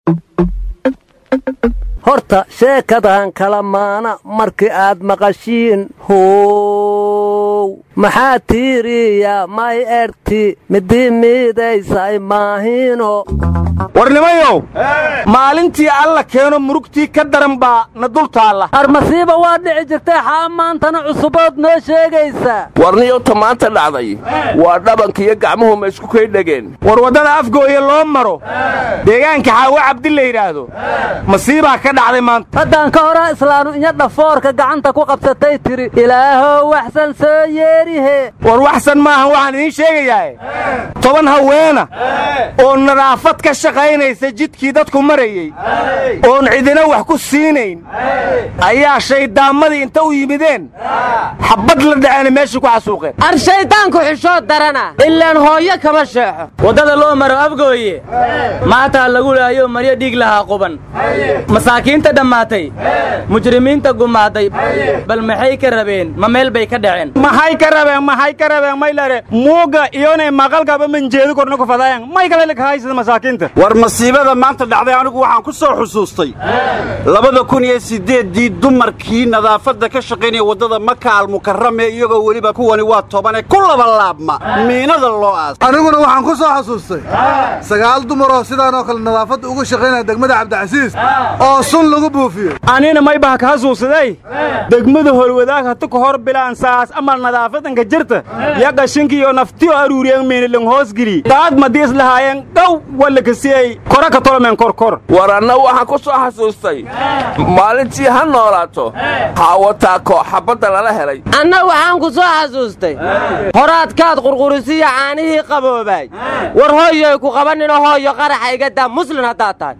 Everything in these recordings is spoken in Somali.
horta sheekadan kala maana markii aad maqashiin how maxaa tiiriya may erti midii miidaysay maahino warnimayow maalintii alla keeno murugtii ka daran baa na dul taalla armasiiba waa dhici jirtay xaa maantana cusubood noo sheegaysaa warniyowta maanta dhacday waa dhabankiiyo gacmuhu ma isku kay dhegeen war waddada afgooye loo maro deegaanka xaawo cabdi la yidhaahdo masiibaa ka dhacday maanta haddaan ka horaa islaanu inya dhafoorka gacanta ku qabsatay tiri ilaahow waxsan soo yeerihe war waxsan maahan waxaan idiin sheegayaa toban haweena oo nadaafad ka shaqaynaysa jidkii dadku marayey oon cidina wax ku siinayn ayaa shayddaammadii inta u yimideen xabbad la dhaceena meeshii ku xasuuqeen ar shayddaanku xishood darana ilaan hooyo kama sheexo waddada loo maro afgooye maataa lagu laayo maryo dhiig lahaa quban masaakiinta dhammaatay mujrimiinta gumaaday bal maxay ka rabeen ma meel bay ka dhaceen maxay ka rabeen maxay ka rabeen maylare muuga iyonay maqalkaba manjeedu korna ku fadayan may kale kahaysada masaakiinta war masiibada maanta dhacday anigu waxaan ku soo xusuustay labada kun iyo siddeeddii dumarkii nadaafadda ka shaqaynaya waddada maka almukarame iyagoo weliba kuwani waa tobane ku laba laabma miinada loo aas aniguna waxaan ku soo xasuustay sagaal dumaroo sidaanoo kale nadaafadda uga shaqaynaya degmada cabdicasiis oo sun lagu buufiyo anina may baha ka hasuusaday degmada holwadaag hatu ka hor bilaan saas amal nadaafadanka jirta ya qashinkiiyo naftiyo aruuriyeen miinilang hoosgeli daad madiis lahaayeen dhow walakasiyey kora ka tolomeen korkor war anna waxaan ku soo xasuustay maalintii ha noolaato haawataa kooxabadda lala helay anna waxaan ku soo xasuustay horaadkaad qurqurisiya caanihii qaboobaay war hooyoy ku qabaninoo hooyo qaraxa iga daa muslin haddaad tahay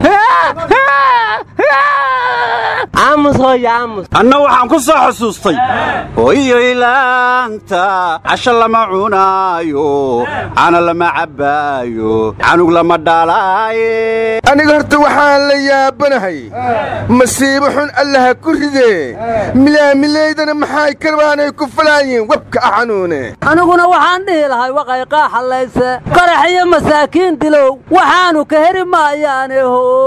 aamus hooyo aamus anna waxaan ku soo xusuustay hoyoylaanta casho lama cunaayo cana lama cabbaayo canug lama dhalaaye aniga horta waxaan la yaabanahay masiibo xun allaha ku ridee milaamilaydana maxay karbaanay ku falaayiin webka a xanuune aniguna waxaan dhihi lahay waqay qaaxallayse qarax iyo masaakiin dilow waxaannu ka heri maayaane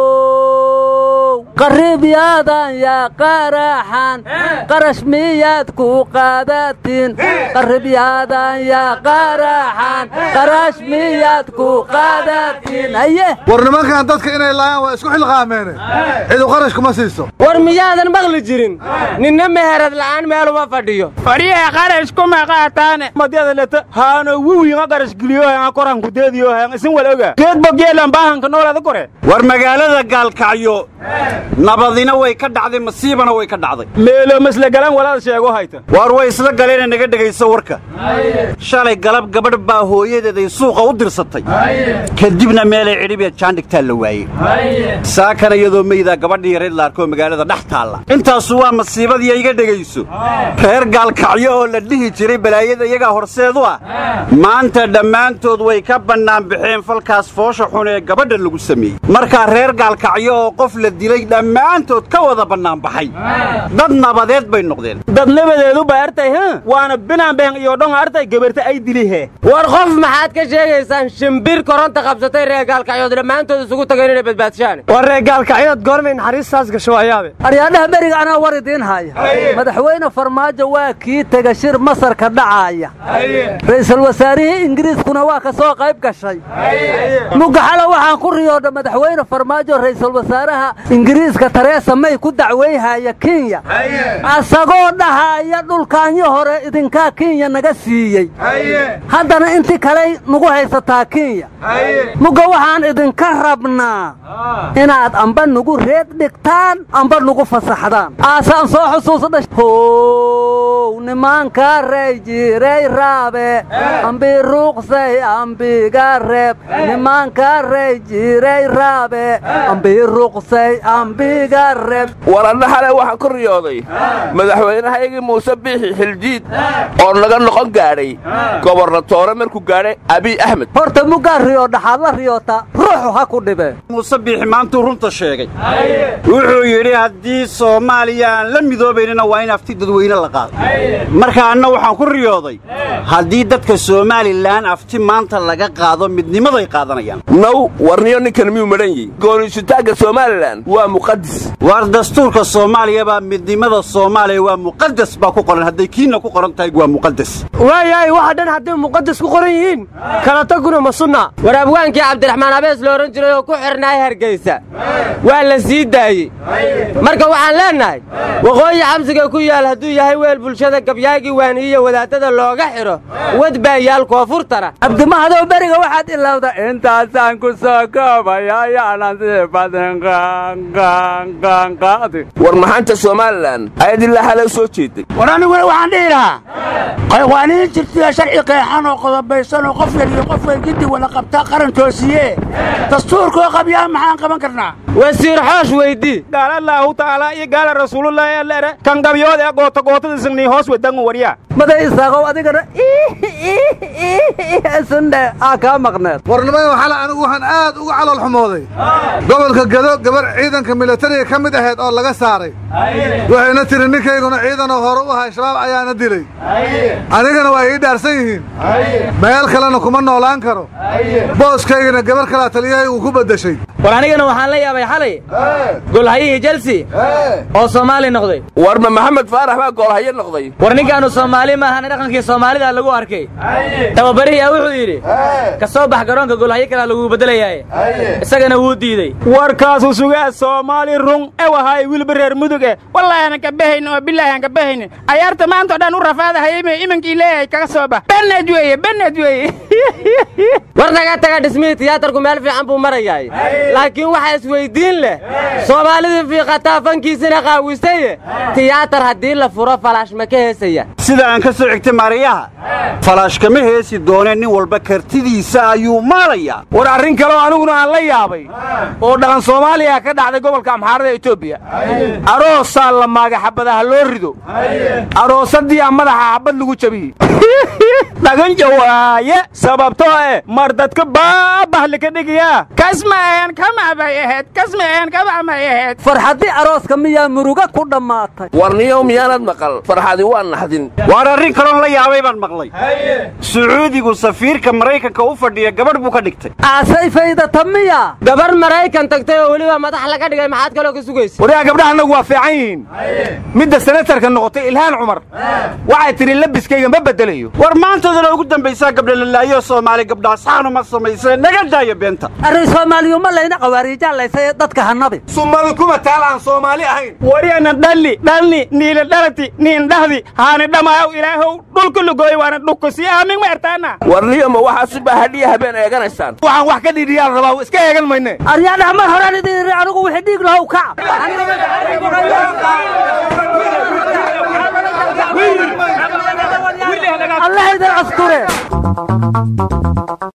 how qariibyaadan yaa qaraxan qarash miyaad ku qaadatiin qariibyaadan yaa qaraxan qarash miyaad ku qaadatiin haye war nimankan dadka inay laayaan waa isku xilqaameene cidu qarash kuma siiso war miyaadan maqli jirin ninna meherad la'aan meeluma fadhiyo fadhiyaha qarash kuma qaataane madyada leta haano wiwiinga qarash geliyo hanga koran kudeediyo hang isin wal oga geedbo geelan baahanka noolada kore war magaalada gaalkacyo nabadina way ka dhacday masiibana way ka dhacday meelo maslagalan walaad sheego hayta waar way isla galeena naga dhegayso warka shalay galab gabadh baa hooyadeeday suuqa u dirsatay kadibna meelay cidhibiya jaandhigtaa la waayey saakana iyadoo meydaa gabadhii yareyd la arkoo magaalada dhex taalla intaasu waa masiibadii iga dhegayso reer gaalkacyo oo la dhihi jiray balaayada iyagaa horseedu ah maanta dhammaantood way ka bannaan baxeen falkaas foosha xun ee gabadha lagu sameeyey markaa reer gaalkacyo oo qof la dilay dhammaantood ka wada bannaan baxay dad nabadeed bay noqdeen dad nabadeedu ba artay h waana binaanbeen iyo dhon artay gabarta ay dilihe war qof maxaad ka sheegaysaan shimbir koronta qabsatay reer gaalkacyood dhammaantood isugu tageen inay badbaadshaan war reer gaalkacyood goormay naxariistaas gasho waayaabe aryaadhaha beriga anaa war idiin haya madaxweyne farmaajo waa kii tega shir masarka dhacaaya ra'iisul wasaarihii ingiriiskuna waa ka soo qayb gashay mugaxalo waxaan ku riyoodha madaxweyne farmaajo ra'iisul wasaaraha ingiriiska tareesa may ku dacwayhaya kenya asagoo dhahaaya dhulkaanyo hore idinkaa kenya naga siiyey haddana inti kaley nagu haysataa kenya mugga waxaan idinka rabnaa inaad amba nugu reed dhigtaan amba nugu fasaxdaan aasaan soo xusuusdha how nimanka rey jiray raabe ambi ruuqsay ambiga reeb nimanka rey jiray raabe ambi ruuqsay reebay ambiga reeb war adna xale waxaan ku riyooday madaxweynahaygii muuse biixi xiljiid oo naga noqon gaadhay gobornatoore markuu gaadhay abiy axmed horta muggaa riyo dhaxaad la riyoota ruuxu ha ku dhibee muuse biixi maantuu runta sheegay wuxuu yidhi haddii soomaaliya aan la midoobaynina waa in afti dadweyne la qaado marka anna waxaan ku riyooday haddii dadka somalilan afti maanta laga qaado midnimaday qaadanayaan naw warniyo ninkan miyuu madhan yihi gooniisutaagga somalilan waa muqadis waar dastuurka soomaaliya baa midnimada soomaaliya waa muqadas baa ku qoran hadday kiinna ku qoran tahay waa muqadas waayahay waxa dhan hadday muqadas ku qoran yihiin kala taguna ma sunna war abwaankii cabdiraxmaan abees la odhan jiray oo ku xidhnaay hargaysa waa la sii daayey marka waxaan leennahay waqooyi xabsiga ku yaal hadduu yahay weel bulshada gabyaagii waaniyiyo wadaadada looga xidho wad baa yaal koonfurtana cabdimahadow beriga waxaad ilowda intaasaan ku soo koobaya yaanan sii badin qaanqaanqaanqaadi war maxaanta somalilan ayaad ilaa xale u soo jeeday war aniguna waxaan dhihi lahaa qaywaaniin jirtiya sharci qeexan oo qodobaysan oo qof yar iyo qof weyn giddi wada qabtaa qaran toosiye dastuurkoo qabyaa maxaan qaban karnaa wasiir xoosh weydii gaala allaahu ta'aalaa iyo gaala rasuulullaahi alleere kan gabyood ee goota gootada signii hoos wadangu waryaa maday isaaqow adigana sundhe aa kaa maqneed warnimayo xale anigu waxaan aad uga calool xumooday gobolka gado gabar ciidanka milatariga ka mid ahayd oo laga saaray waxayna tiri ninkayguna ciidanoo hore u ahay shabaab ayaana dilay anigana waa ii dhaarsan yihiin meel kalena kuma noolaan karo booskaygana gabar kalaa taliyahaygu ku beddeshay war anigana waxaan la yaabay xalay golhayihii jelsi oo soomaali noqday warma maxamed faarax baa goolhayo noqday war ninkaanu soomaali maahana dhaqankii soomaalida lagu arkay tababarihii wuxuu yidhi ka soo bax garoonka golhayo kalaa lagu beddelayaaye isagana wuu diidey warkaasu sugaa soomaali run ewahay wilba reer mudug eh wallaahi aanan kabahayn oo bilaahi aan kabahaynin ayaarta maanta o dhan u rafaadahayme imankii leeyahay kaga soo bax bened weeye bened weeye war naga taga dhismihii tiyaatarku meel fiican buu marayaay laakiin waxaa isweyddiin leh soomaalidii fiiqataa fankiisina qaawisaye tiyaatar haddii la furo falaash ma ka heesaya sida aan ka soo xigtay maariyaha falaash kama heesi dooneen nin walba kartidiisa ayuu maalayaa war arrin kaleo aniguna aan la yaabay oo dhaqan soomaaliya ka dhacday gobolka amxaarada etoobiya aroosaa la maaga xabadaha loo rido aroosadii a madaxa xabad lagu jabiyey dhaganja waaye sababtoo eh mar dadka baabah lika dhigayaa kasmaeen kamabay ahayd kasmaeen kamabay ahayd farxaddii arooska miyaa muruga ku dhammaatay warniyow miyaanad maqal farxadi waa naxdin waar arrin kaloon la yaabay baan maqlay sacuudigu safiirka maraykanka u fadhiya gabadh buu ka dhigtay aasay faydata miya gabar maraykan tagtay oo weliba madax laga dhigay maxaad kaloo ka sugaysa waryaa gabdhaha annagu waa fiican yihiin midda senatarka noqotay ilhaan cumar waxay tidhi labiskayga ma beddelayo war maantadana ugu dambaysaa gabdha lalaayo soomaali gabdhaa saanu ma samaysee naga daaya beenta arrin soomaaliyu ma layna qawaariijaalaysa dadka hanabi sumadu kuma taal aan soomaali ahayn waryaana dhalli dhalni niila dhalati niin dhahdi haani dhamaayow ilaahow dhulka lugooy waana dhukkusi aamin ma ertaana warniyo ma waxaa suba hadhiya habeen eeganaysaan waxaan wax ka dhidhiyaal rabaa iska eegan mayne aryaadhaha mar horaan idin iri anigu wixii dhiig lahow kac allah idin asture